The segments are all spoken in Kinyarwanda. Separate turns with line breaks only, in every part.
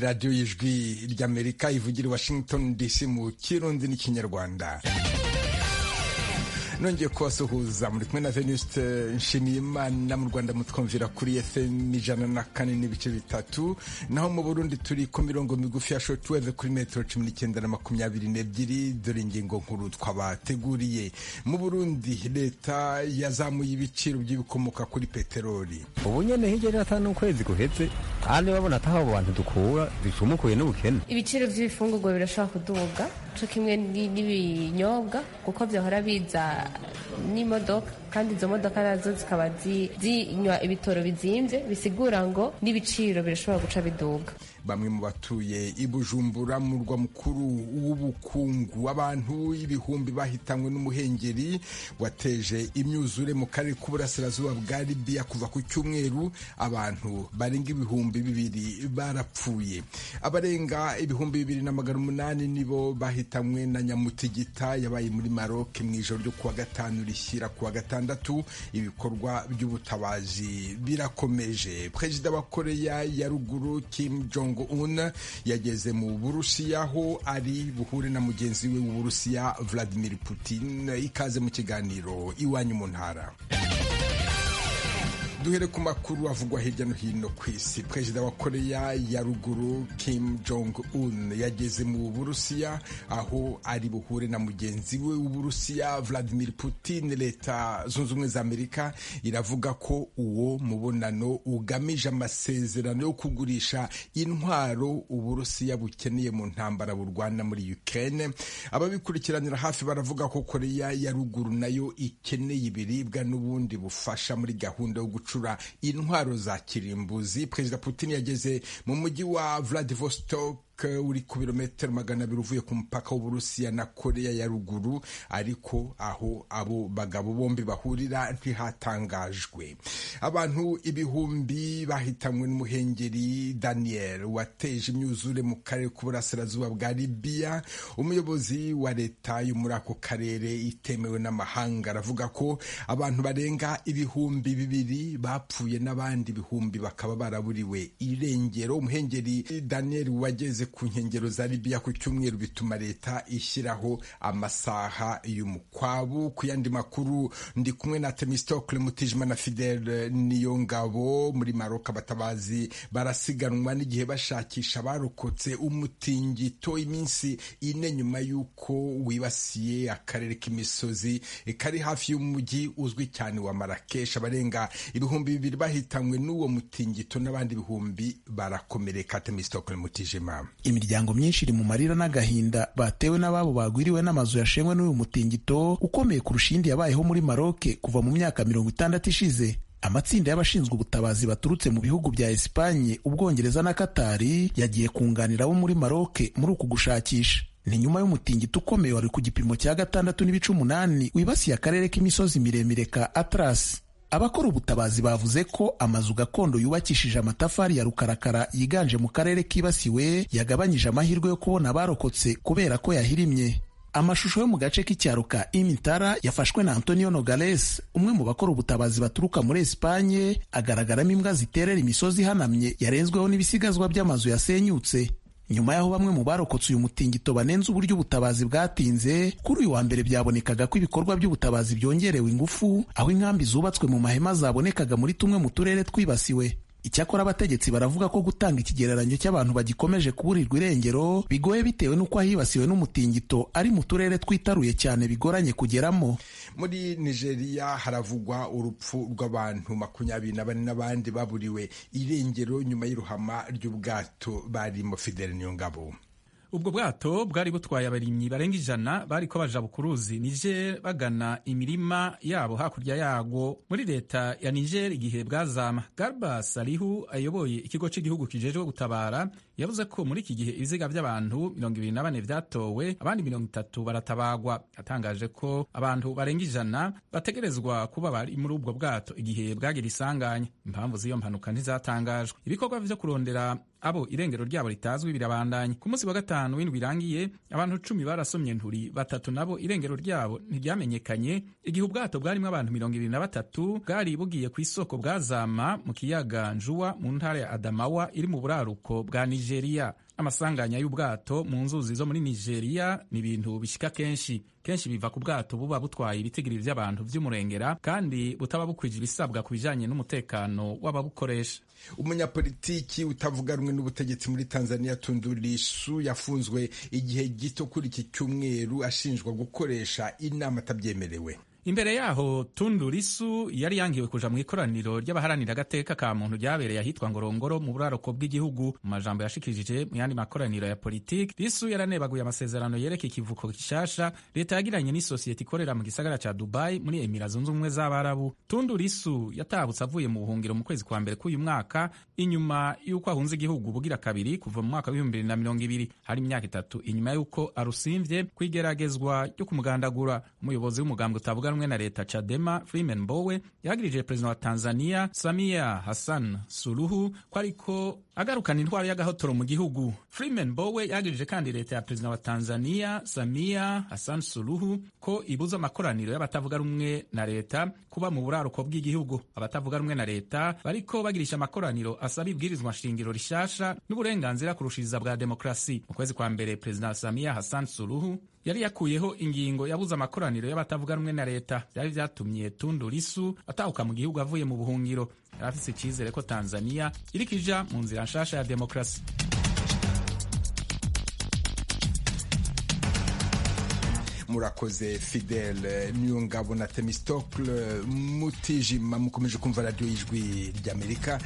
radiyo y'ijwi ry'amerika ivugira i washington dc mu kirundi n'ikinyarwanda nongeye kubasuhuza muri kumwe na venuste nshimiyimana mu rwanda mutwumvira kuri fm ijana na kane n'ibice bitatu naho mu burundi turi ku mirongo migufi ya shortwave kuri metero cumi n'icyenda na makumyabiri n'ebyiri dore ingingo nkuru twabateguriye mu burundi leta yazamuye ibiciro by'ibikomoka kuri peteroli
ubu nyene hirya n'atanu ukwezi guheze kandi babona ataho abo bantu dukura bicumukuye n'ubukene
ibiciro by'ibifungurwa birashobora kuduga co kimwe ni- n'ibinyobwa kuko vyahora biza n'imodoka kandi izo modoka nazo zikaba zi- zinywa ibitoro bizimvye bisigura ngo n'ibiciro birashobora guca biduga
bamwe mu batuye i bujumbura murwa mukuru w'ubukungu abantu ibihumbi bahitanywe n'umuhengeri wateje imyuzure mu karere k'uburasirazuba bwa libiya kuva ku cyumweru abantu barenga ibihumbi bibiri barapfuye abarenga ibihumbi bibiri na magana umunani nibo bahitanywe na nyamutigita yabaye muri maroc mu ijoro ryo kuwa gatanu rishyira kuwa gatandatu ibikorwa by'ubutabazi birakomeje perezida wa koreya ya ruguru kim jong un yageze mu burusiya aho ari buhure na mugenzi we w'uburusiya vladimir putin ikaze mu kiganiro iwanyu mu ntara duhere ku makuru avugwa hirya no hino ku isi perezida wa koreya ya ruguru kim jong un yageze mu burusiya aho ari buhure na mugenzi we w'uburusiya vladimir putin leta zunze ubumwe za amerika iravuga ko uwo mubonano ugamije amasezerano yo kugurisha intwaro uburusiya bukeneye mu ntambara burwana muri ukraine ababikurikiranira hafi baravuga ko koreya ya ruguru nayo ikeneye ibiribwa n'ubundi bufasha muri gahunda yo gucura intwaro za kirimbuzi perezida putin yageze mu mujyi wa vladivostok uri ku birometero magana abiri uvuye ku mupaka w'uburusiya na koreya ya ruguru ariko aho abo bagabo bombi bahurira ntihatangajwe abantu ibihumbi bahitanywe n'umuhengeri daniel wateje imyuzure mu karere k'uburasirazuba bwa libiya umuyobozi wa leta yo muri ako karere itemewe n'amahanga aravuga ko abantu barenga ibihumbi bibiri bapfuye n'abandi ibihumbi bakaba baraburiwe irengero umuhengeri daniel wageze ku nkengero za libiya ku cyumweru bituma leta ishyiraho amasaha y'umukwabu ku yandi makuru ndi kumwe na temistokle mutijima na fidel niyo ngabo muri maroka abatabazi barasiganwa n'igihe bashakisha abarokotse umutingito iminsi ine nyuma y'uko wibasiye akarere k'imisozi kari hafi y'umujyi uzwi cyane wa marakesh abarenga ibihumbi bibiri bahitanywe n'uwo mutingito n'abandi ibihumbi barakomereka temistokle mutijima
imiryango myinshi iri mu marira n'agahinda batewe n'ababo bagwiriwe n'amazu yashengwe n'uyu mutingito ukomeye kurusha iyindi yabayeho muri maroke kuva mu myaka mirongo itandatu ishize amatsinda y'abashinzwe ubutabazi baturutse mu bihugu bya esipanye ubwongereza na katari yagiye kunganira abo muri maroke muri uku gushakisha ni nyuma y'umutingito ukomeye wari ku gipimo cya gatandatu n'ibice umunani wibasiye akarere k'imisozi miremire ka atrasi abakora ubutabazi bavuze ko amazu gakondo yubakishije amatafari ya rukarakara yiganje mu karere kibasiwe yagabanyije amahirwe yo kubona abarokotse kubera ko yahirimye amashusho yo mu gace k'icyaro ka imitara yafashwe na antonio nogales umwe mu bakora ubutabazi baturuka muri esipanye agaragaramo imbwa ziterera imisozi ihanamye yarenzweho n'ibisigazwa by'amazu yasenyutse nyuma y'aho bamwe mu barokotse uyu mutingito banenze uburyo ubutabazi bwatinze kuri uyu wa mbere byabonekaga ko ibikorwa by'ubutabazi byongerewe ingufu aho inkambi zubatswe mu mahema zabonekaga muri tumwe mu turere twibasiwe icyakora abategetsi baravuga ko gutanga ikigereranyo cy'abantu bagikomeje kuburirwa irengero bigoye bitewe n'uko ahibasiwe n'umutingito ari mu turere twitaruye cyane bigoranye kugeramo
muri nigeria haravugwa urupfu rw'abantu makumyabiri na bane n'abandi baburiwe irengero nyuma y'iruhama ry'ubwato barimo fidel niyo ngabo
ubwo bwato bwari butwaye abarimyi barenga ijana bariko baja bukuruzi niger bagana imirima yabo hakurya yago muri leta ya niger igihe bwazama garba salihu ayoboye ikigo cy'igihugu kijejwe gutabara yavuze ko muri iki gihe ibiziga by'abantu mirongo ibiri na bane vyatowe abandi mirongo itatu baratabagwa yatangaje ko abantu barenga ijana bategerezwa kuba bari muri ubwo bwato igihe bwagira isanganya impamvu z'iyo mpanuka ntizatangajwe ibikorwa vyo kurondera abo irengero ryabo ritazwi birabandanya ku munsi wa gatanu w'indwi irangiye abantu cumi barasomye nturi batatu nabo irengero ryabo ntiryamenyekanye igihe ubwato bwarimo abantu mirongo ibiri na batatu bwari bugiye ku isoko bwazama mu kiyaga njuwa mu ntara ya adamawa iri mu buraruko bwa nigeria amasanganya y'ubwato mu nzuzi zo muri nigeria ni ibintu bishyika kenshi kenshi biva ku bwato buba butwaye ibitigiri by'abantu by'umurengera kandi butaba bukwije ibisabwa ku bijyanye n'umutekano w'ababukoresha
umunyapolitiki utavuga rumwe n'ubutegetsi muri tanzania tundulisu yafunzwe igihe gito kuri iki cyumweru ashinjwa gukoresha inama atabyemerewe
imbere yaho tundu lisu yari yangiwe kuja mu ikoraniro ry'abaharanira agateka ka muntu ryabereye ahitwa ngorongoro mu buraruko bw'igihugu mu majambo yashikirije mu yandi makoraniro ya politiki lisu yaranebaguye amasezerano yereka ikivuko gishasha leta yagiranye n'isosiyete ikorera mu gisagara ca dubai muri emira zunze ubumwe z'abarabu tundu lisu yatabutse avuye mu buhungiro mu kwezi kwa mbere k'uyu mwaka inyuma y'uko ahunze igihugu bugira kabiri kuva mu mwaka w'ibihumbi bibiri na mirongo ibiri hari imyaka itatu inyuma y'uko arusimvye kw'igeragezwa ryo kumugandagura umuyobozi w'umugambwe utavuga rumwe na leta Chadema Freeman Mbowe yagirije perezida wa Tanzania Samia Hassan Suluhu ko ariko agarukana intwaro y'agahotoro mu gihugu. Freeman Mbowe yagirije kandi leta ya perezida wa Tanzania Samia Hassan Suluhu ko ibuza amakoraniro y'abatavuga rumwe na leta kuba mu buraruko bw'igihugu. Abatavuga rumwe na leta bariko bagirisha amakoraniro asaba ibwirizwa nshingiro rishasha n'uburenganzira kurushiriza bwa demokrasi. Mu kwezi kwa mbere perezida Samia Hassan Suluhu yari yakuyeho ingingo yabuze amakoraniro y'abatavuga rumwe na leta byari byatumye tundu lisu atahuka mu gihugu avuye mu buhungiro yari afise icyizere ko tanzania iriko ija mu nzira nshasha ya demokarasi
murakoze fidele niyongabo na temistokle mutijima mukomeje kumva radiyo y'ijwi ry'amerika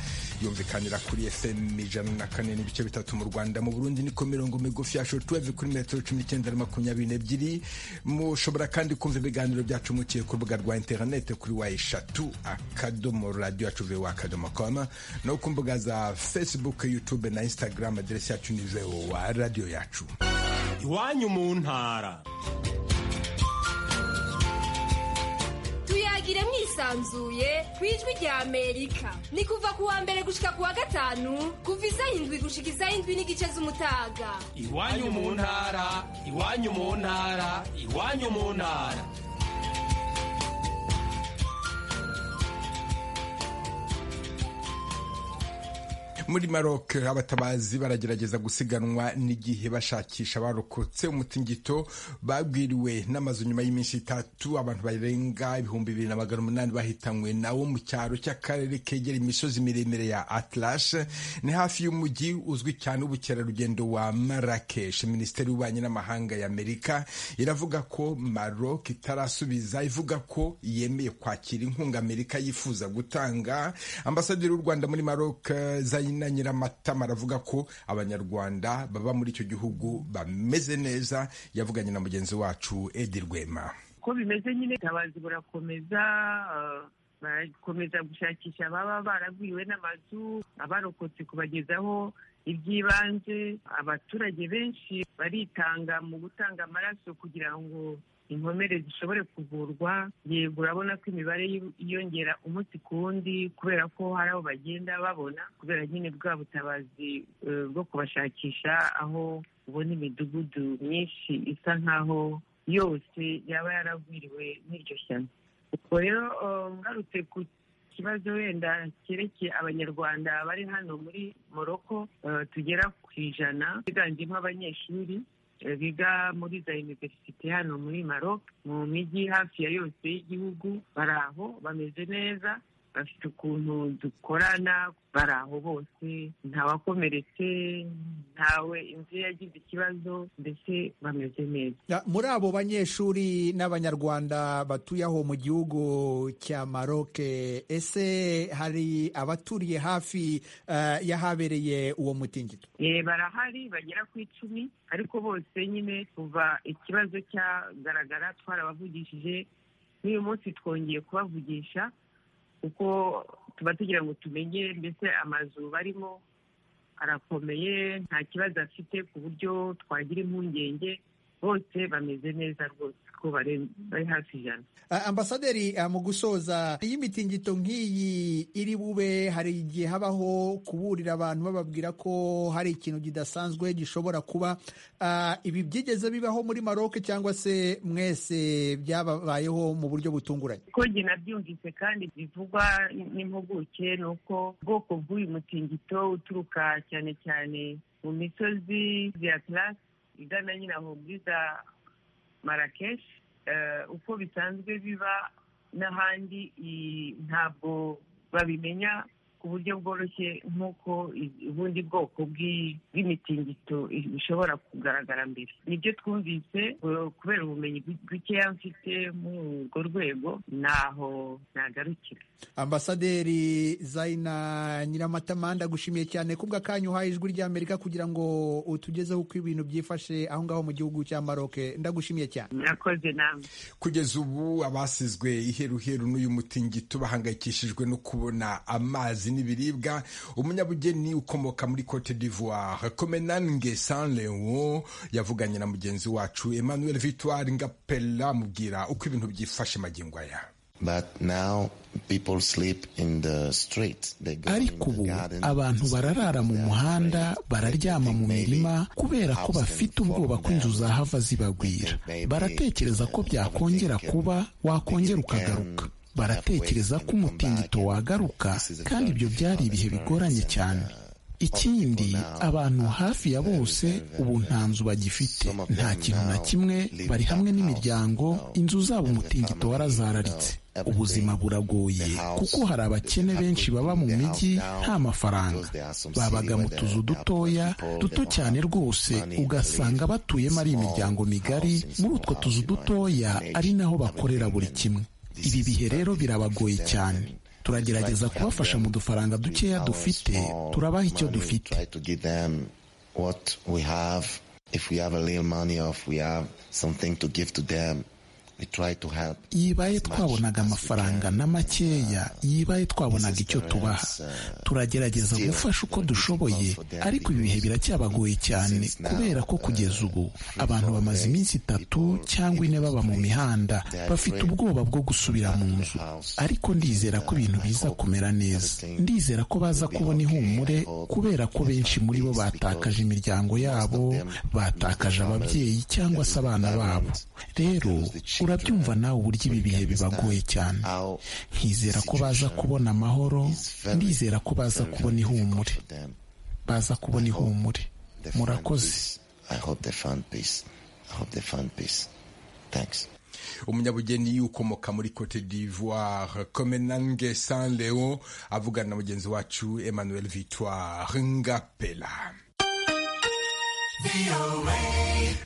yumvikanira kuri fm ijana na kane n'ibice bitatu mu rwanda mu burundi ni ku mirongo migufi ya shotuweve kuri metero cumi n'icyenda na makumyabiri n'ebyiri mushobora kandi kumva ibiganiro byacu mukiye ku rubuga rwa interinete kuri wa eshatu akadomo radiyo yacu vowa akadomo koma no ku mbuga za facebook youtube na instagram aderesi yacu ni vowa radiyo yacu
iwanyu mu ntara
tuyagire mwisanzuye ku ijwi rya amerika ni kuva ku wa mbere gushika ku wa gatanu kuva isaha indwi gushika isaha indwi n'igice z'umutaga
iwanyu mu ntara iwanyu mu ntara iwanyu mu ntara
muri maroc abatabazi baragerageza gusiganwa n'igihe bashakisha abarokotse umutingito babwiriwe n'amazu nyuma y'iminsi itatu abantu barenga ibihumbi bibiri na magana umunani bahitanywe nawo mu cyaro cy'akarere kegera imisozi miremire ya atlash ni hafi y'umujyi uzwi cyane w'ubukerarugendo wa marakesh minisiteri y'ububanyi n'amahanga ya amerika iravuga ko maroc itarasubiza ivuga ko yemeye kwakira inkunga amerika yifuza gutanga ambasaderi w'u rwanda muri maroc zayin na nyiramatama aravuga ko abanyarwanda baba muri icyo gihugu bameze neza yavuganye na mugenzi wacu edi rwema
uko bimeze nyine ubutabazi burakomeza barakomeza gushakisha ababa baragwiriwe n'amazu abarokotse kubagezaho iby'ibanze abaturage benshi baritanga mu gutanga amaraso kugira ngo inkomere zishobore kuvurwa yego urabona ko imibare yiyongera umunsi ku wundi kubera ko hari aho bagenda babona kubera nyine bwa butabazi bwo kubashakisha aho ubona imidugudu myinshi isa nk'aho yose yaba yaragwiriwe n'iryo shyano ubwo rero ngarutse ku kibazo wenda cyerekeye abanyarwanda bari hano muri moroko tugera ku ijana biganjemo abanyeshuri biga muri za iniverisite hano muri maro mu mijyi hafi ya yose y'igihugu bari aho bameze neza bafite ukuntu dukorana bari aho bose ntawakomeretse ntawe inzu yagize ikibazo mbese bameze neza
muri abo banyeshuri n'abanyarwanda batuye aho mu gihugu cya maroke ese hari abaturiye hafi y'ahabereye uwo mutingito
barahari bagera ku icumi ariko bose nyine kuva ikibazo cyagaragara twarabavugishije n'uyu munsi twongeye kubavugisha kuko tuba tugira ngo tumenye mbese amazu barimo arakomeye nta kibazo afite ku buryo twagira impungenge bose bameze neza rwose ko bare- bari hafi ijana
Ah, ambasaderi ah, mu gusoza iyi mitingito nk'iyi iri bube hari igihe habaho kuburira abantu bababwira ko hari ikintu kidasanzwe gishobora kuba Ah, ibi byigeze bibaho muri maroke cyangwa se mwese byababayeho mu buryo butunguranye
ko njye nabyumvise kandi bivugwa n'impuguke ni uko ubwoko bw'uyu mutingito uturuka cyane cyane mu misozi ya karasi igana nyine aho muri za marakeshi Eh, uko bisanzwe biba n'ahandi i- ntabwo babimenya ku buryo bworoshye nk'uko i- ubundi bwoko bw'i- bw'imitingito i- ishobora kugaragara mbere nibyo twumvise eh, kubera ubumenyi bu- bukeya mfite muri urwo rwego ntaho nagarukira
ambasaderi zaina nyiramatamanda gushimiye cyane kubwa kanyu uhaye ijwi ry'amerika kugira ngo utugezeho uko ibintu byifashe aho ngaho mu gihugu cya maroke ndagushimiye cyane
murakoze namwe
kugeza ubu abasizwe iheruheru n'uyu mutingito bahangayikishijwe no kubona amazi n'ibiribwa umunyabugeni ukomoka muri cote d'ivoire comenange san leon yavuganye na mugenzi wacu emmanuel victoire ngapela amubwira uko ibintu byifashe magingo aya
But now people sleep in the street. They go
ariko
in
ubu
the garden.
abantu bararara mu muhanda bararyama mu mirima kubera ko bafite ubwoba ko inzu zahava zibagwira baratekereza ko byakongera kuba wakongera ukagaruka baratekereza ko umutingito wagaruka kandi ibyo byari ibihe bigoranye cyane ikindi abantu hafi ya bose ubu nta nzu bagifite nta kintu na kimwe bari hamwe n'imiryango inzu zabo umutingito warazararitse ubuzima buragoye kuko hari abakene benshi baba mu mijyi nta mafaranga babaga mu tuzu dutoya duto cyane rwose ugasanga batuyemo ari imiryango migari muri utwo tuzu dutoya ari naho bakorera buri kimwe ibi bihe rero birabagoye cyane turagerageza kubafasha mu dufaranga dukeya dufite turabaha icyo dufite
Try to give them what we have. If we have a little money or if we have something to give to them, we try to help.
yibaye twabonaga amafaranga na makeya yibaye twabonaga icyo tubaha turagerageza gufasha uko dushoboye ariko ibi bihe biracyabagoye cyane kubera ko kugeza ubu abantu bamaze iminsi itatu cyangwa ine baba mu mihanda bafite ubwoba bwo gusubira mu nzu ariko ndizera ko ibintu biza kumera neza ndizera ko baza kubona ihumure kubera ko benshi muri bo batakaje imiryango yabo batakaje ababyeyi cyangwa se abana babo rero urabyumva nawe uburyo ibi bihe bibagoye cyane nkizera ko baza kubona amahoro ndizera ko baza kubona ihumure baza kubona ihumure
They find peace.
murakoze
I hope they find peace. I hope they find peace. Thanks.
umunyabugeni ukomoka muri cote d'ivoire comenange san leon avugana na mugenzi wacu emmanuel victoire ngapela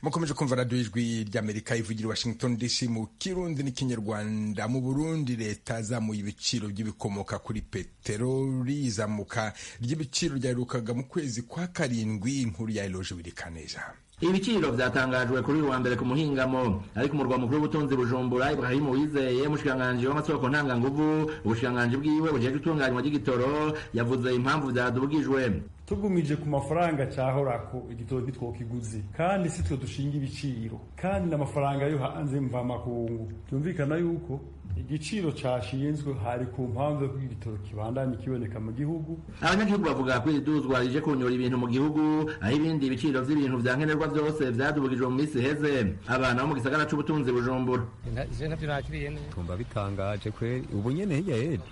mukomeje kumva radiyo ijwi ry'amerika ivugira i washington dc mu kirundi n'ikinyarwanda mu burundi leta yazamuye ibiciro by'ibikomoka kuri peteroli izamuka ry'ibiciro ryaherukaga mu kwezi kwa karindwi inkuru ya eloge birikaneza
Ibiciro vyatangajwe kuri uyu wa mbere ku muhingamo ariko umurwa mukuru w'ubutunzi Bujumbura Ibrahim Uwizeye mushikanganje w'amasoko ntanga nguvu ubushikanganje bwiwe bujejwe itunganywa ry'igitoro yavuze impamvu vyadugijwe
tugumije ku mafaranga cahorako igitoro ntitwokiguze kandi si twe dushinga ibiciro kandi n'amafaranga yo hanze mvamakungu byumvikana yuko igiciro cashinzwe hari ku mpamvu yo ko igitoro kibandanye kiboneka mu gihugu
abanyagihugu bavuga ko iri duzwa rije kunyura ibintu mu gihugu aho ibindi biciro vy'ibintu vya nkenerwa vyose vyadugijwe mu misi iheze abana bo mu gisagara c'ubutunzi Bujumbura
tumva bitangaje kweli ubu nyene hirya yejo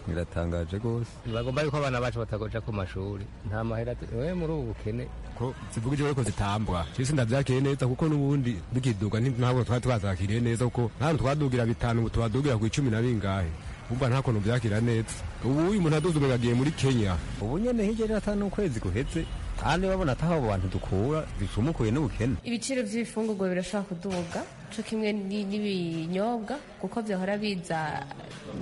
biratangaje rwose
bagomba yuko abana bacu batagoja ku mashuri nta mahera tu- we muri ubu bukene
ko zivuga ijoro ko zitambwa cyose ndabyakiriye neza kuko n'ubundi dukiduga ntabwo twari twazakiriye neza kuko hano twadugira bitanu ubu tubadugira ku icumi na bingahe umva nta kuntu byakira neza ubu uyu muntu aduze ubu yagiye muri kenya ubu nyine hirya n'atanu n'ukwezi guhetse kandi babona ataho abo bantu dukura dicumukuye n'ubukene
ibiciro by'ibifungurwa birashobora kuduga co kimwe ni- n'ibinyobwa kuko byahora biza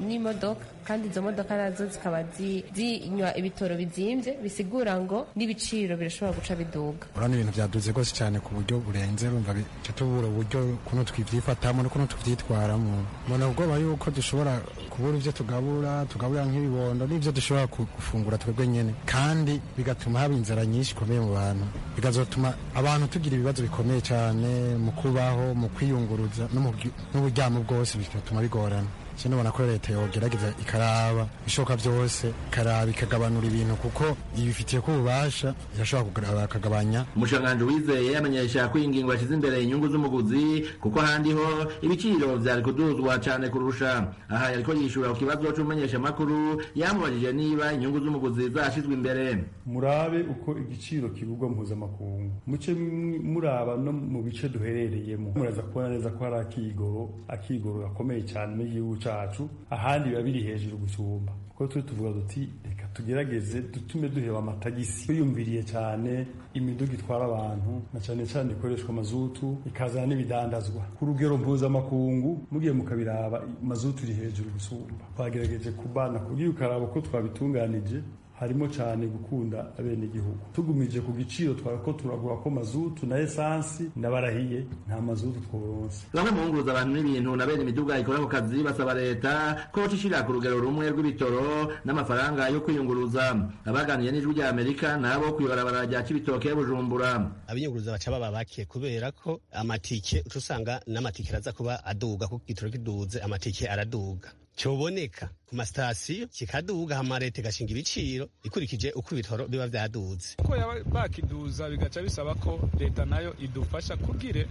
n'imodoka kandi izo modoka nazo zikaba zi- zinywa ibitoro bizimvye bisigura ngo n'ibiciro birashobora guca biduga
urabona ibintu byaduze rwose cyane ku buryo burenze urumva bica tubura uburyo kuntu twibyifatamo n'ukuntu tubyitwaramo mbona ubwoba yuko dushobora kubura ibyo tugabura tugaburira nk'ibibondo n'ibyo dushobora ku- gufungura twebwe nyine kandi bigatuma haba inzara nyinshi ikomeye mu bantu bikazatuma abantu tugira ibibazo bikomeye cyane mu kubaho mu kwiyunguruza no mu bwi- n'uburyamo bwose bigatuma bigorana cyane ubona ko leta yogerageza ikaraba ibishoboka byose ikaraba ikagabanura ibintu kuko ibifitiye ko ububasha irashobora kugaba- ikagabanya
umushikiranganji wizeye yamenyesha ko iyi ngingo yashyize imbere inyungu z'umuguzi kuko ahandi ho ibiciro byari kuduzwa cyane kurusha aha yariko yishura ku kibazo c'umumenyeshamakuru yamubajije niba inyungu z'umuguzi zashyizwe imbere
murabe uko igiciro kigurwa mpuzamakungu muce mwi- muraba no mu bice duherereyemo muraza kubona neza ko hari akigoro akigoro gakomeye cyane mu gihugu cyacu ahandi biba biri hejuru gusumba kuko turi tuvuga duti reka tugerageze dutume duheba amatagisi twiyumviriye cyane imiduga itwara abantu na cyane cyane ikoreshwa mazutu ikazana n'ibidandazwa ku rugero mpuzamakungu mugiye mukabiraba mazutu iri hejuru gusumba twagerageje kubana kugira ukaraba uko twabitunganije harimo cyane gukunda abenegihugu tugumije ku giciro twarako turagura ko mazutu na esansi n'abarahiye nta mazutu tworonse
bamwe mu bunguruza abantu n'ibintu na bene imiduga ikora ku kazi basaba leta ko yocishirira ku rugero rumwe rw'ibitoro n'amafaranga yo kwiyunguruza abaganiye n'ijwi rya amerika nabo kwibarabara rya cibitoke ya bujumbura
abiyunguruza baca baba bake kubera ko amatike uca usanga n'amatike araza kuba aduga kuko igitoro kiduze amatike araduga cyoboneka ku masitasiyo kikaduga hama leta igashinga ibiciro ikurikije uko ibitoro biba byaduze
uko yaba bakiduza bigaca bisaba ko leta nayo idufasha kubwire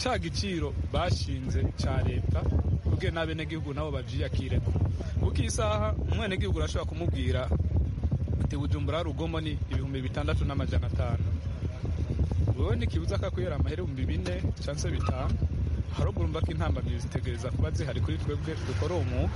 ca giciro bashinze ca leta kubwire n'abenegihugu nabo bavyiyakireko kuko iyi saha umwenegihugu urashobora kumubwira ati bujumbura rugomo ni ibihumbi bitandatu n'amajana atanu wewe ntikibuza ko akwihera amahera ibihumbi bine canse bitanu haruguru mba ko intambamyi zitegereza kuba zihari kuri twebwe dukora uwo mwuga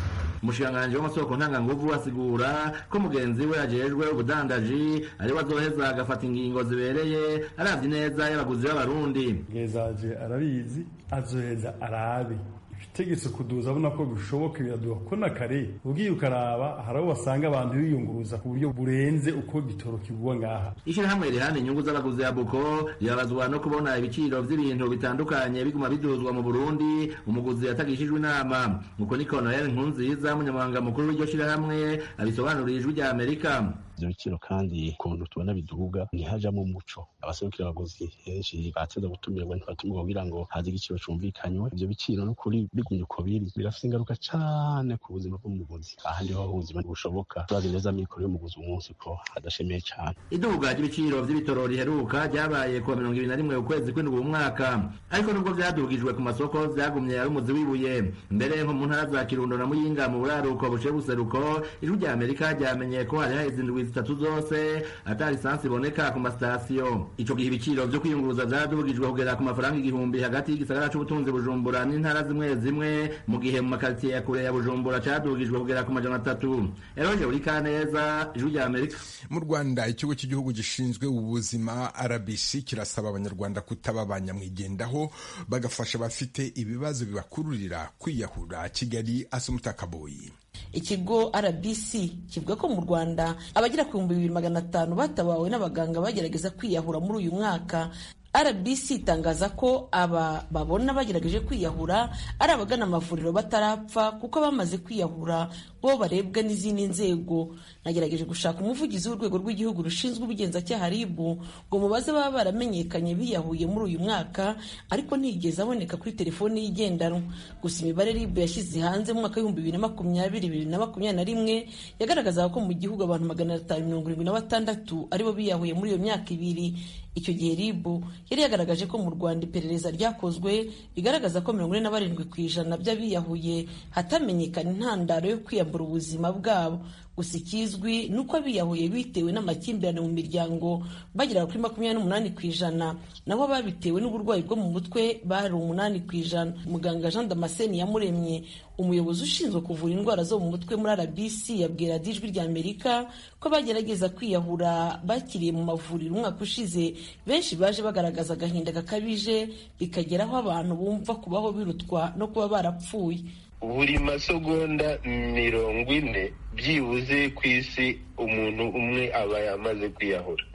umushikiranganji w'amasoko ntanganguvu asigura ko mugenzi we ajejwe ubudandaji ariwe azoheza agafata ingingo zibereye aravye neza y'abaguzi b'abarundi
ngezaje arabizi azoheza arabe ibitegetse kuduza abona ko bishoboka biraduha ko na kare ubwiye ukaraba hari abo basanga abantu biyunguruza ku buryo burenze uko igitoro kigurwa ngaha
ishyirahamwe rihana inyungu z'abaguzi ya buko ribabazwa no kubona ibiciro by'ibintu bitandukanye biguma biduzwa mu burundi umuguzi yatagishijwe inama uko niko noel nkunziza umunyamabanga mukuru w'iryo shyirahamwe abisobanuriye ijwi rya amerika
ivyo biciro kandi ukuntu tubona biduga ntihajamo umuco abaserukira abaguzi henshi bateza gutumirwa ntibatumirwa kugira ngo haze igiciro cumvikanywe ivyo biciro n'ukuri bigumye uko biri birafise ingaruka cane ku buzima bw'umuguzi aha ndiho ubuzima bushoboka turazi neza amikoro y'umuguzi umunsi ko hadashemeye cane
iduga ry'ibiciro by'ibitoro riheruka ryabaye kuwa mirongo ibiri na rimwe ukwezi kw'indwi mu mwaka ariko nubwo byadugijwe ku masoko byagumye ari umuzi w'ibuye mbere nko mu ntara za kirundo na muyinga mu buraruko buciye buseruko ijwi rya amerika ryamenye ko hari haheze indwi zitatu zose atari lisansi iboneka ku masitasiyo ico gihe ibiciro vyo kwiyunguruza vyaradugijwe kugera ku mafaranga igihumbi hagati y'igisagara c'ubutunzi bujumbura n'intara zimwe zimwe mu gihe mu makaritsiye ya kure ya bujumbura cadugijwe kugera ku majana atatu eroje urikaneza ijwi rya amerika
mu rwanda ikigo cy'igihugu gishinzwe ubuzima rbc kirasaba abanyarwanda kutaba abanyamwigendaho bagafasha abafite ibibazo bibakururira kwiyahura kigali asumutakaboyi
ikigo rbc kivuga ko mu rwanda abagera ku bihumbi bibiri magana atanu batabawe n'abaganga bagerageza kwiyahura muri uyu mwaka rbc itangaza ko aba babona bagerageje kwiyahura ari abagana amavuriro batarapfa kuko abamaze kwiyahura bo barebwa n'izindi nzego nagerageje gushaka umuvugizi w'urwego rw'igihugu rushinzwe ubugenzacyaha rib ngo mubaze baba baramenyekanye biyahuye muri uyu mwaka ariko ntiyigeze aboneka kuri telefoni y'igendanwa gusa imibare rib yashyize hanze mu mwaka w'ibihumbi bibiri na makumyabiri bibiri na makumyabiri na rimwe yagaragazaga ko mu gihugu abantu magana atanu mirongo irindwi na batandatu aribo biyahuye muri iyo myaka ibiri icyo gihe rib yari yagaragaje ko mu rwanda iperereza ryakozwe rigaragaza ko mirongo ine na barindwi ku ijana by'abiyahuye hatamenyekana intandaro yo kwiyambura ubuzima bwabo gusa ikizwi ni uko abiyahuye bitewe n'amakimbirane mu miryango bageraga kuri makumyabiri n'umunani ku ijana naho ababitewe n'uburwayi bwo mu mutwe bari umunani ku ijana muganga jean damascene yamuremye umuyobozi ushinzwe kuvura indwara zo mu mutwe muri rbc yabwira dijwi rya amerika ko bagerageza kwiyahura bakiriye mu mavuriro umwaka ushize benshi baje bagaragaza agahinda gakabije bikageraho abantu bumva kubaho birutwa no kuba barapfuye
buri masegonda mirongo ine byibuze ku isi umuntu umwe aba yamaze kwiyahura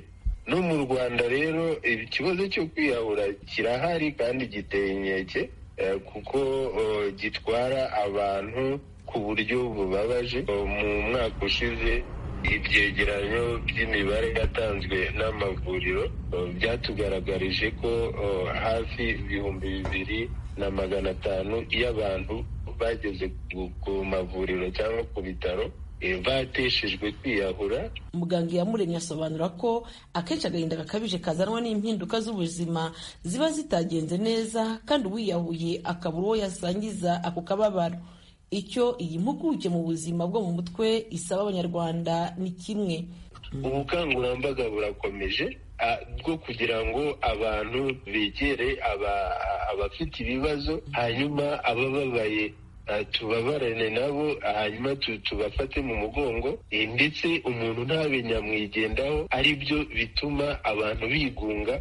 no mu rwanda rero ikibazo cyo kwiyahura kirahari kandi giteye inkeke kuko gitwara abantu ku buryo bubabaje mu mwaka ushize ibyegeranyo by'imibare yatanzwe n'amavuriro byatugaragarije ko hafi ibihumbi bibiri na magana atanu y'abantu bageze ku mavuriro cyangwa ku bitaro bateshejwe kwiyahura
muganga iyamuremye asobanura ko akenshi agahinda gakabije kazanwa n'impinduka z'ubuzima ziba zitagenze neza kandi uwiyahuye akabura uwo yasangiza ako kababaro icyo iyi mpuguke mu buzima bwo mu mutwe isaba abanyarwanda ni kimwe
ubukangurambaga burakomeje bwo kugira ngo abantu begere abafite ibibazo hanyuma abababaye tubabarane nabo hanyuma tubafate mu mugongo ndetse umuntu ntabe nyamwigendaho ari byo bituma abantu bigunga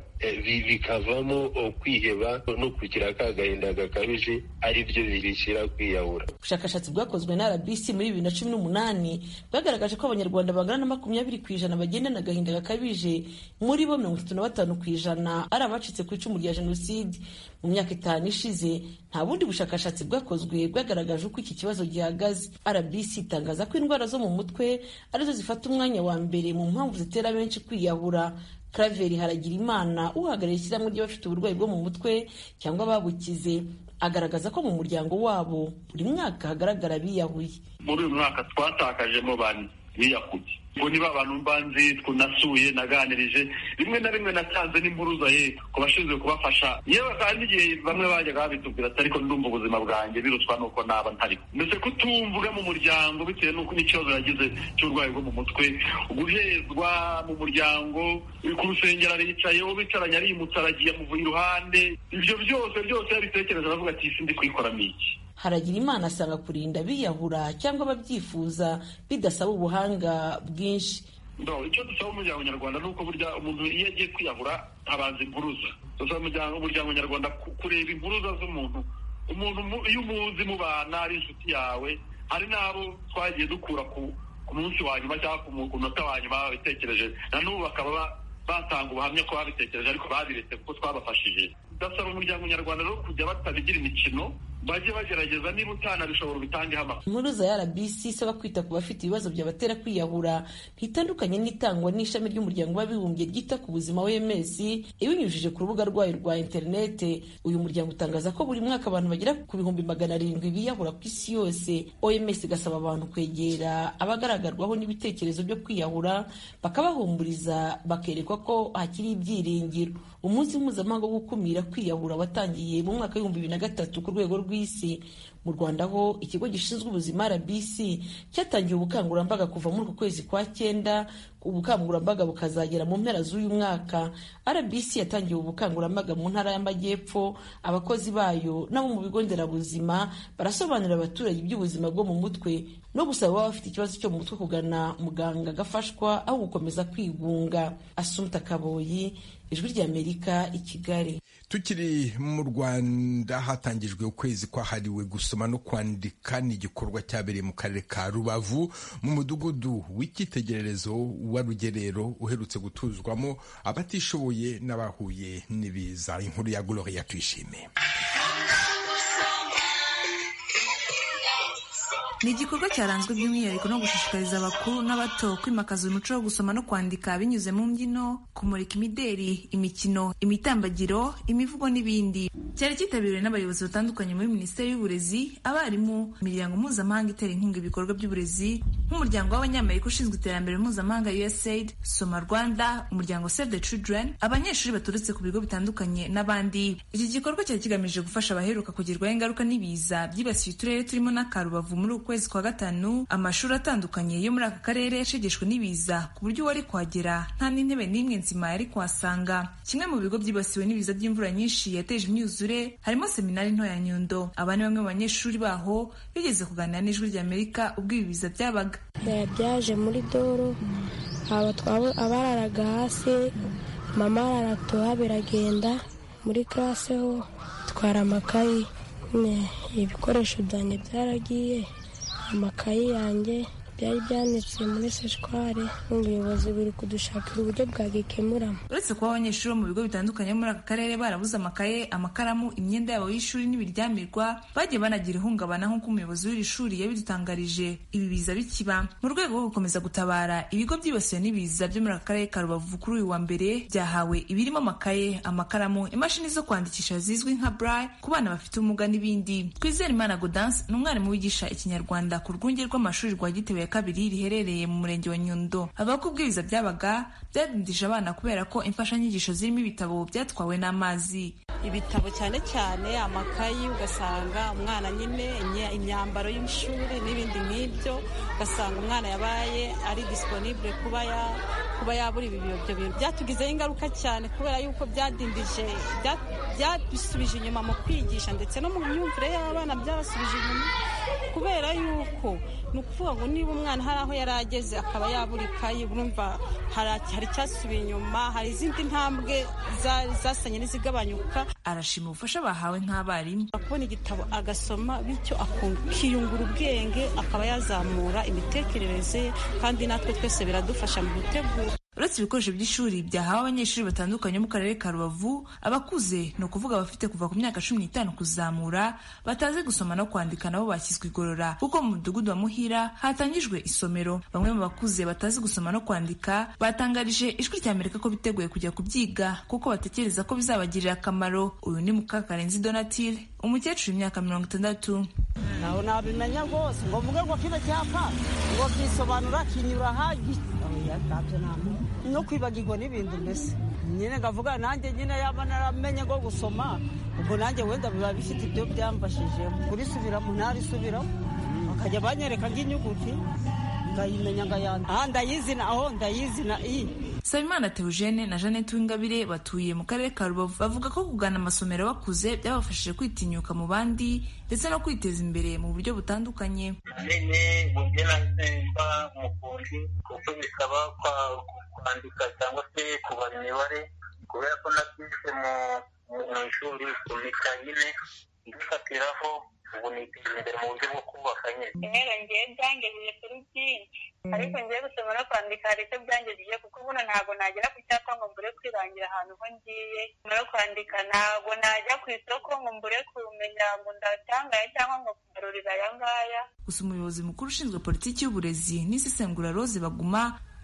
bikavamo kwiheba no kugira ka gahinda gakabije ari byo bibishyira kwiyahura
ubushakashatsi bwakozwe na rbc muri bibiri na cumi n'umunani bwagaragaje ko abanyarwanda bangana na makumyabiri ku ijana bagendana agahinda gakabije muri bo mirongo itatu na batanu ku ijana ari abacitse ku icumu rya jenoside mu myaka itanu ishize nta bundi bushakashatsi bwakozwe bwagaragaje uko iki kibazo gihagaze rbc itangaza ko indwara zo mu mutwe arizo zifata umwanya wa mbere mu mpamvu zitera benshi kwiyahura Claver Haragirimana uhagarariye ishyirahamwe ry'abafite uburwayi bwo mu mutwe cyangwa babukize agaragaza ko mu muryango wabo buri mwaka hagaragara biyahuye
muri uyu mwaka twatakaje bane biyahuye ngo niba abantu mbanzi tunasuye naganirije rimwe na rimwe natanze n'impuruza ye ku bashinzwe kubafasha yewe kandi igihe bamwe bajyaga babitubwira ati ariko ndumva ubuzima bwanjye birutwa nuko naba ntariho mbese kutumvuga mu muryango bitewe n'uko n'ikibazo yagize cy'uburwayi bwo mu mutwe guhezwa mu muryango ku rusengero aricaye uwo bicaranye arimutse aragiye amuvuye iruhande ibyo byose byose yabitekereje aravuga ati isi ndi kuyikoramo iki
haragira imana asanga kurinda abiyahura cyangwa ababyifuza bidasaba ubuhanga bwinshi
icyo dusaba umuryango nyarwanda ni uko burya umuntu iyo agiye kwiyahura abanza impuruza dusaba umuryango nyarwanda kureba impuruza z'umuntu umuntu iyo umuzi mu bana ari inshuti yawe hari n'abo twagiye dukura ku munsi wa nyuma cyangwa ku munota wa nyuma babitekereje na n'ubu bakaba batanga ubuhamya ko babitekereje ariko babiretse kuko twabafashije ndasaba umuryango nyarwanda rero kujya batabigira imikino bajye bagerageza niba utanabishobora ubitangeho amakuru
impuruza ya rbc isaba kwita ku bafite ibibazo byabatera kwiyahura ntitandukanye n'itangwa n'ishami ry'umuryango w'abibumbye ryita ku buzima wms ibinyujije ku rubuga rwayo rwa interinete uyu muryango utangaza ko buri mwaka abantu bagera ku bihumbi magana arindwi biyahura ku isi yose oms igasaba abantu kwegera abagaragarwaho n'ibitekerezo byo kwiyahura bakabahumuriza bakerekwa ko hakiri ibyiringiro umunsi mpuzamahanga wo gukumira kwiyahura watangiye mu mwaka w'ibihumbi bibiri na gatatu ku rwego rw'isi mu rwanda ho ikigo gishinzwe ubuzima rbc cyatangiye ubukangurambaga kuva muri uku kwezi kwa cyenda ubukangurambaga bukazagera mu mpera z'uyu mwaka rbc yatangiye ubukangurambaga mu ntara y'amajyepfo abakozi bayo n'abo mu bigo nderabuzima barasobanurira abaturage iby'ubuzima bwo mu mutwe no gusaba baba bafite ikibazo cyo mu mutwe kugana muganga agafashwa aho gukomeza kwigunga asumta kaboyi ijwi ry'amerika i kigali
tukiri mu rwanda hatangijwe ukwezi kwahariwe gusoma no kwandika ni igikorwa cyabereye mu karere ka rubavu mu mudugudu w'icyitegererezo wa rugerero uherutse gutuzwamo abatishoboye n'abahuye n'ibiza inkuru ya gloria tuyishime
ni igikorwa cyaranzwe by'umwihariko no gushishikariza abakuru n'abato kwimakaza umuco wo gusoma no kwandika binyuze mu mbyino kumurika imideri imikino imitambagiro imivugo n'ibindi cyari cyitabiriwe n'abayobozi batandukanye muri minisiteri y'uburezi abarimu imiryango mpuzamahanga itera inkunga ibikorwa by'uburezi nk'umuryango w'abanyamerika ushinzwe iterambere mpuzamahanga usaid soma rwanda umuryango save the children abanyeshuri baturutse ku bigo bitandukanye n'abandi iki gikorwa cyari kigamije gufasha abaheruka kugerwaho ingaruka n'ibiza byibasiye uturere turimo n'akarubavu muri uku kwezi kwa gatanu amashuri atandukanye yo muri aka karere yashegeshwe n'ibiza ku buryo uwari kuhagera nta n'intebe n'imwe nzima yari kuhasanga kimwe mu bigo byibasiwe n'ibiza by'imvura nyinshi yateje imyuzure harimo seminari nto ya nyundo aba ni bamwe mu banyeshuri baho bigeze kuganira n'ijwi ry'amerika ubwo ibi biza byabaga
byaje muri doro abararaga hasi mama araratoha biragenda muri karase ho twara amakayi ibikoresho byanjye byaragiye amakayi yanjye byari byanitse muri seshware ubuyobozi buri kudushakira uburyo bwagikemuramo
uretse kuba abanyeshuri bo mu bigo bitandukanye bo muri aka karere barabuze amakaye amakaramu imyenda yabo y'ishuri n'ibiryamirwa bagiye banagira ihungabana nk'uko umuyobozi w'iri shuri yabidutangarije ibi biza bikiba mu rwego rwo gukomeza gutabara ibigo byibasiwe n'ibiza byo muri aka karere ka rubavu kuri uyu wa mbere byahawe ibirimo amakaye amakaramu imashini zo kwandikisha zizwi nka braille ku bana bafite ubumuga n'ibindi twizere imana godanse ni umwarimu wigisha ikinyarwanda ku rwunge rw'amashuri rwa gitebe kabiri riherereye mu murenge wa Nyundo avuga ko ubwiza byabaga byadindije abana kubera ko imfashanyigisho zirimo ibitabo byatwawe n'amazi
ibitabo cyane cyane amakayi ugasanga umwana nyine imyambaro y'ishuri n'ibindi nk'ibyo ugasanga umwana yabaye ari disponible kuba ya kuba yabura ibi ibyo bintu byatugizeho ingaruka cyane kubera yuko byadindije byadusubije inyuma mu kwigisha ndetse no mu myumvire y'abana byabasubije inyuma kubera yuko ni ukuvuga ngo niba umwana hari aho yari ageze akaba yabura ikayi urumva hari icyasubiye inyuma hari izindi ntambwe zasanye n'izigabanyuka
arashima ubufasha bahawe nk'abarimu
akubona igitabo agasoma bityo akiyungura ubwenge akaba yazamura imitekerereze ye kandi natwe twese biradufasha mu gutegura
uretse ibikoresho by'ishuri byahawe abanyeshuri batandukanye bo mu karere ka rubavu abakuze ni ukuvuga abafite kuva ku myaka cumi n'itanu kuzamura batazi gusoma no kwandika nabo bashyizwe igorora kuko mu mudugudu wa muhira hatangijwe isomero bamwe mu bakuze batazi gusoma no kwandika batangarije ijwi rya amerika ko biteguye kujya kubyiga kuko batekereza ko bizabagirira akamaro uyu ni mukakarenzi donatile umukecuru imyaka mirongo itandatu
nawe nabimenya rwose ngo mvuge ngo kino cyapa ngo kisobanura kinyura hagi no kwibagirwa n'ibintu mbese nyine ngavuga nanjye nyine yaba naramenye ngo gusoma ubwo nanjye wenda biba bifite ibyo byamfashije kurisubiramo ntarisubiramo bakajya banyereka nk'inyuguti ndayimenya ngayanda aha ndayizina aho ndayizina iyi
Sabimana Theogene na Jeannette Uwingabire batuye mu karere ka Rubavu bavuga ko kugana amasomero bakuze byabafashije kwitinyuka mu bandi ndetse no kwiteza imbere mu buryo butandukanye
nyine uburyo nasemba mu kundi kuko bisaba kwandika cyangwa se kubara imibare kubera ko nabyize mu ishuri kumika nyine mbifatiraho ubu niteza imbere mu buryo bwo kubaka nyine
intero ngiye byangejeje kuri byinshi ariko ngiye gusoma no kwandika hari icyo byangejeje kuko buno ntabwo nagera ku cyapa ngo mbure kwirangira ahantu ho ngiye no kwandika ntabwo najya ku isoko ngo mbure kumenya ngo ndatangaye cyangwa ngo kugarurira aya ngaya
gusa umuyobozi mukuru ushinzwe politiki y'uburezi n'isesengura rose baguma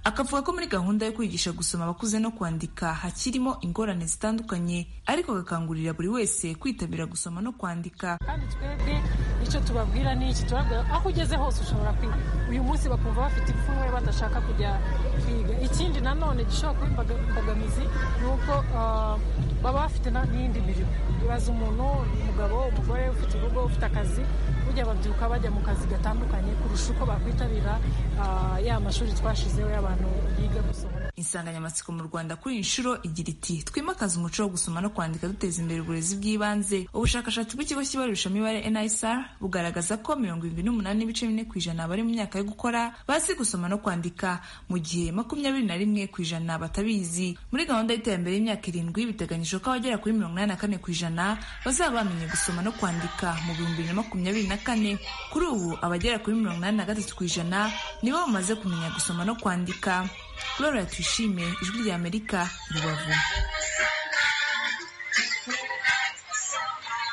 akavuga ko muri gahunda yo kwigisha gusoma abakuze no kwandika hakirimo ingorane zitandukanye ariko agakangurira buri wese kwitabira gusoma no kwandika
kandi twebwe icyo tubabwira ni iki tubabwira aho ugeze hose ushobora kwiga uyu munsi bakumva bafite ipfunwe badashaka kujya kwiga ikindi nanone gishobora kuba imbogamizi ni uko baba bafite n'indi mirimo ibaza umuntu umugabo umugore ufite urugo ufite akazi burya babyuka bajya mu kazi gatandukanye kurusha uko bakwitabira ya mashuri twashizeho y'abantu biga gusoma
insanganyamatsiko mu rwanda kuri iyi nshuro igira iti twimakaze umuco wo gusoma no kwandika duteza imbere uburezi bw'ibanze ubushakashatsi bw'ikigo kibarurisha imibare nisr bugaragaza ko mirongo irindwi n'umunani n'ibice bine ku ijana bari mu myaka yo gukora bazi gusoma no kwandika mu gihe makumyabiri na rimwe ku ijana batabizi muri gahunda y'iterambere y'imyaka irindwi biteganyijwe ko abagera kuri mirongo inani na kane ku ijana bazaba bamenye gusoma no kwandika mu bihumbi bibiri na makumyabiri na kane kuri ubu abagera kuri mirongo inani na gatatu ku ijana nibo bamaze kumenya gusoma no kwandika Laura Tuyishime ijwi rya Amerika Rubavu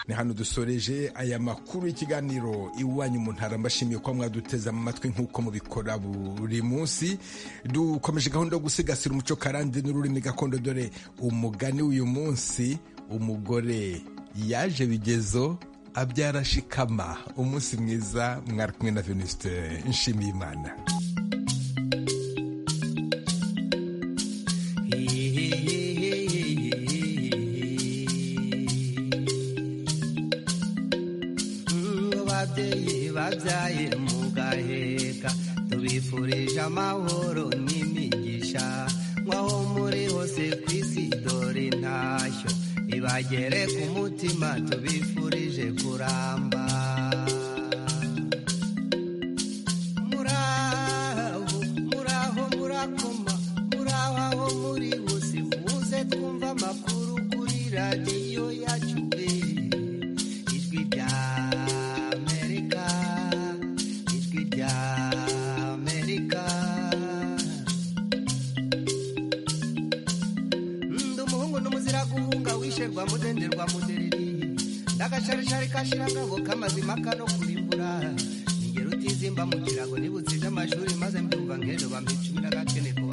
ni hano dusoreje aya makuru y'ikiganiro iwanyu mu ntara mbashimiye ko mwaduteze amatwi nk'uko mubikora buri munsi dukomeje gahunda yo gusigasira umuco karande n'ururimi gakondo dore umugani w'uyu munsi umugore yaje bigezo abyara shikama umunsi mwiza mwari kumwe na venuste nshimiyimana
ababyeyi babyaye mugaheka tubifurije amahoro n'imigisha nk'aho muri hose ku isi dore intashyo ibagere ku mutima tubifurije kuramba muraho muraho murakoma muraho aho muri hose muze twumva amakuru kuri radiyo yacu pe ijwi rya amerika ijwi rya amerika ndi umuhungu n'umuzira guhunga wisherwa mudenderwa mudereri ndagasharishari kashira ngabo k'amazima kano kurimbura nigera utizimba mu kirago nibutse iby'amashuri maze mbyumva nk'ejo bambicumira gakene ku